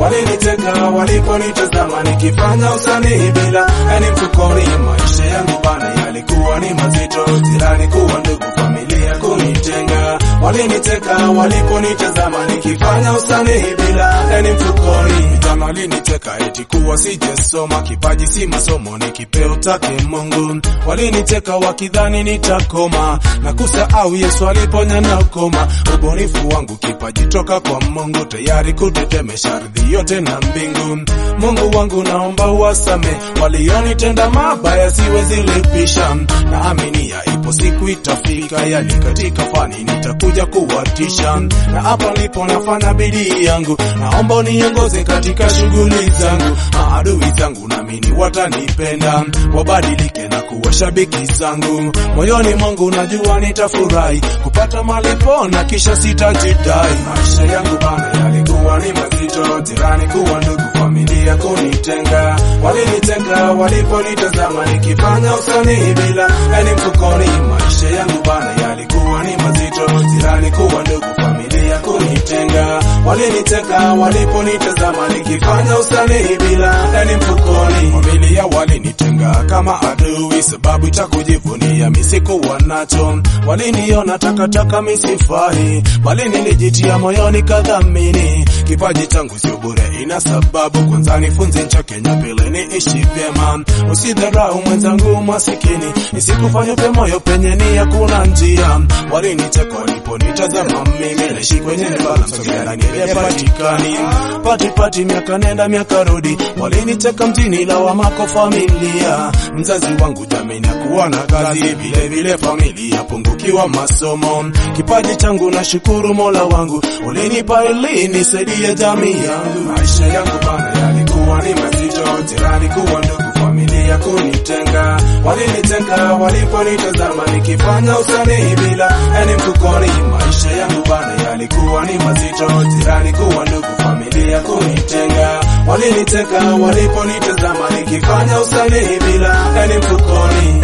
waliniteka waliponitazama nikifanya usanii bila yani mfukoni. Maisha yangu bana yalikuwa ni mazito, jirani kuwa ndugu, familia kunitenga. Waliniteka waliponitazama nikifanya usanii bila yani mfukoni. Mitano waliniteka eti kuwa sijesoma, kipaji si masomo, ni kipeo take Mungu. Waliniteka wakidhani nitakoma na kusahau Yesu aliponya na ukoma. Ubunifu wangu kipaji toka kwa Mungu, tayari kutetemesha ardhi yote na mbingu. Mungu wangu naomba uwasame walionitenda mabaya, siwezi lipisha. Naaminia ipo siku itafika, yani katika fani nitakuja kuwatisha, na hapa nilipo nafanya bidii yangu, naomba uniongoze katika shughuli zangu. Maadui zangu naamini watanipenda, wabadilike na kuwa shabiki zangu. Moyoni mwangu najua nitafurahi kupata malipo na kisha sitajidai. Maisha yangu bana yalikuwa ni mazito, jirani kuwa ndugu, familia kunitenga. Walinitenga waliponitazama nikifanya usanii bila yani mfukoni. Maisha yangu bana yalikuwa ni mazito, jirani kuwa ndugu, familia kunitenga. Waliniteka waliponitazama nikifanya usanii bila yani mfukoni. Familia walinitenga kama adui, sababu cha kujivunia misikuwa nacho. Waliniona takataka misifai, bali nilijitia moyoni kadhamini. Kipaji changu sio bure, ina sababu. Kwanza nifunze ncha Kenya, pili niishi vyema. Usidharau mwenzangu masikini, nisikufanye pe moyo penye ni hakuna njia. Waliniteka waliponitazama mimi, naishi kwenye balance, ndani patikani pati pati, miaka nenda miaka rudi. Waliniteka mjini, lawama kwa familia. Mzazi wangu jamii kuwa na kazi, vile vile familia pungukiwa masomo. Kipaji changu na shukuru Mola wangu, ulinipa ili nisaidie jamii yangu. Maisha yangu bana yalikuwa ni mazito, jirani kuwa ndugu, familia kunitenga. Walinitenga waliponitazama nikifanya usanii bila yani mfukoni. Maisha yangu bana yalikuwa ni mazito, jirani kuwa ndugu, familia kunitenga. Waliniteka waliponitazama nikifanya usanii bila yani mfukoni.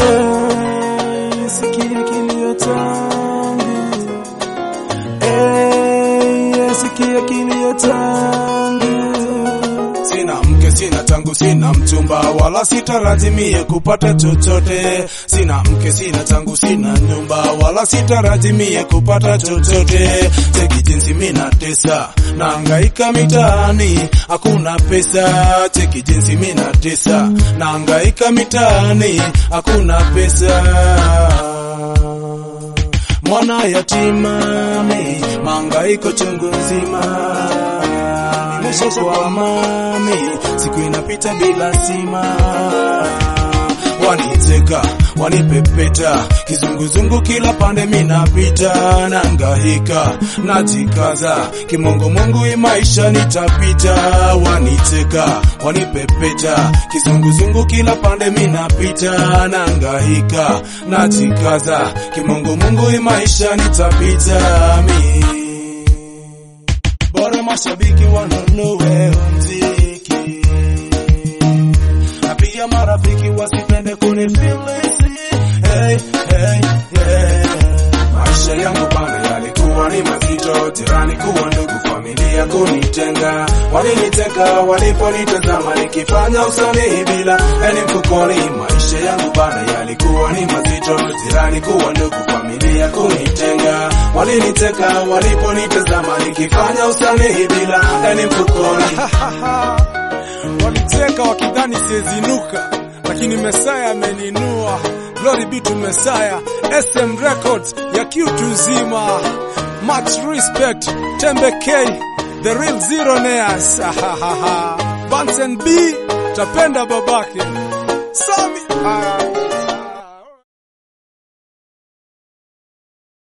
Eh, sikia kilio changu. Eh, sikia kilio changu. Sina mke, sina tangu, sina mchumba, wala sitarajimie kupata chochote. Sina mke, sina tangu, sina nyumba, wala sitarajimie kupata chochote. Cheki jinsi mina tesa, naangaika mitaani, hakuna pesa. Cheki jinsi mina tesa, naangaika mitaani, hakuna pesa mwana yatima mi mangaiko chungu nzima nimeshakuwa mami siku inapita bila sima waniteka wanipepeta kizunguzungu kila pande minapita nangahika najikaza kimongomongo imaisha nitapita waniteka wanipepeta kizunguzungu kila pande minapita nangahika najikaza kimongomongo imaisha nitapita mi bora mashabiki wanunue mziki na pia marafiki wasipende kunifilisi. Hey, hey, hey. Maisha yangu bana yalikuwa ni mazito, jirani kuwa ndugu, familia kunitenga. Waliniteka waliponitazama nikifanya usanii bila yani mfukoni. Maisha yangu bana yalikuwa ni mazito, jirani kuwa ndugu, familia kunitenga. Waliniteka waliponitazama nikifanya usanii bila yani mfukoni. Waliteka wakidhani siezinuka, lakini Mesaya ameninua. Glory be to Mesaya. SM Records ya kiutu zima. Much respect Tembe K, the real zillionaires. Bunsen B, tapenda babake. Sami